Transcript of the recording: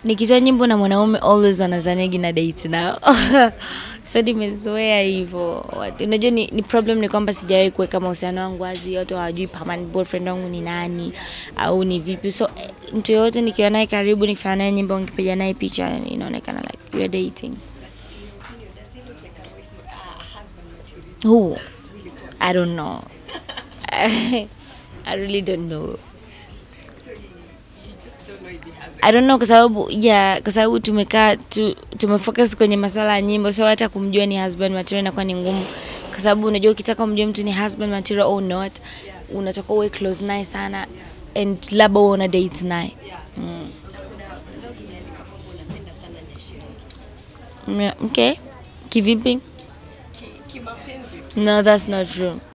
nikitoa nyimbo na mwanaume always wanazanigi na date nao so nimezoea hivyo Wat- unajua ni, ni problem ni kwamba sijawahi kuweka mahusiano wangu wazi watu hawajui permanent boyfriend wangu ni nani au ni vipi so eh, mtu yoyote nikiwa naye karibu nikifanya naye nyimbo nikipiga naye picha inaonekana like we are dating who i don't know i really don't know I don't know kwa sababu yeah, kwa sababu tumekaa tu, tumefocus kwenye masuala ya nyimbo, so hata kumjua ni husband material inakuwa ni ngumu, kwa sababu unajua ukitaka umjue mtu ni husband material or not, unatoka uwe close naye sana and labda uwe una date naye mm. Yeah, okay, kivipi? No, that's not true.